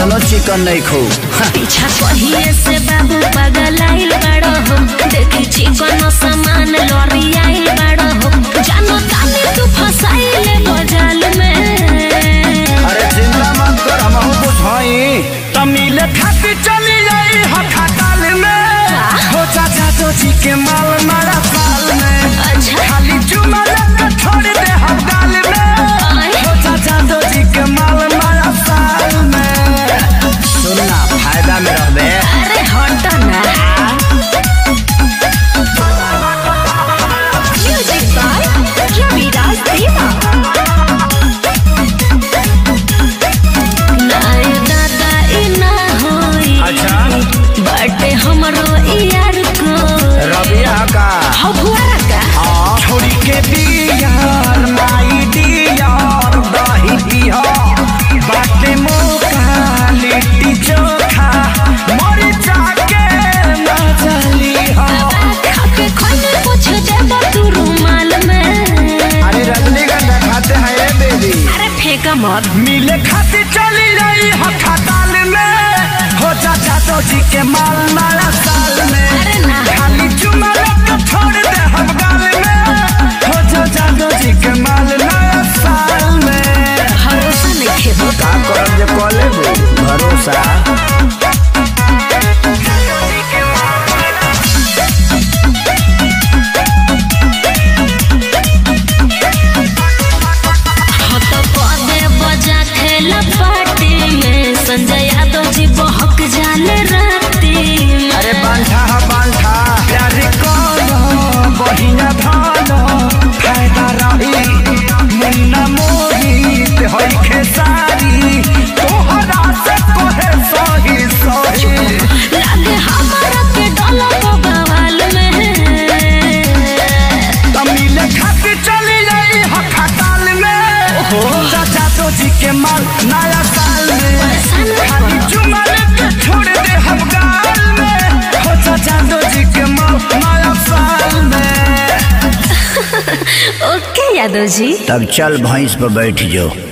कतलो चिकन नहीं खो पीछा कहिए से बाबू पागल आइल बड़ो हो देखी चिकन सामान लॉरी आइल बड़ो हो जानो ताने तू फसाइले बजाल में अरे चिंता मत कर हम बुझाई तमिल खाती चली जाई हठाताल में हो चाचा तो जी के माल मारा साल में अच्छा खाली चुमा लगा छोड़ दे हम गाल में आए। हो चाचा तो जी के माल मारा साल में सुनना फायदा में रहबे अरे हट ना म्यूजिक बाय रविराज देवा नाय दादा ई ना होई अच्छा बटे हमरो यार को रबिया का हो भुआरा का छोड़ी के बियार माई दियार दही दिया बाटे मौका लिट्टी चोखा मरी जाके ना चली हा खाके खोले पूछ देबा तू रुमाल में अरे रजनीगंधा खाते हैं ये बेबी अरे फेंका मत मिले खाती चली रही हठाताल में हो चाचा तो जी के माल मारा साल में अरे ना खाली चुमा लगा छोड़ दे हम गाल में हो चाचा तो जी के माल मारा साल में भरोसा नहीं खेबो का करब जे कॉले भरोसा हो तो पदे बजा खेला पार्टी में संजय यादव जी बहक जाले राती में अरे बांठा हा बांठा प्यार करो बहिना धनो फायदा रही मुन्ना मोहित होई खेसारी तोहरा से कोहे सही सही लागे हमारा के डोला को बवाल में तमिल खाती चली जाई हठाताल में चाचा तो जी के माल नया साल में खाली चुमा लेके छोड़ दे हम गाल में हो चाचा तो जी के माल नया साल में ओके यादव जी तब चल भैंस पर बैठ जाओ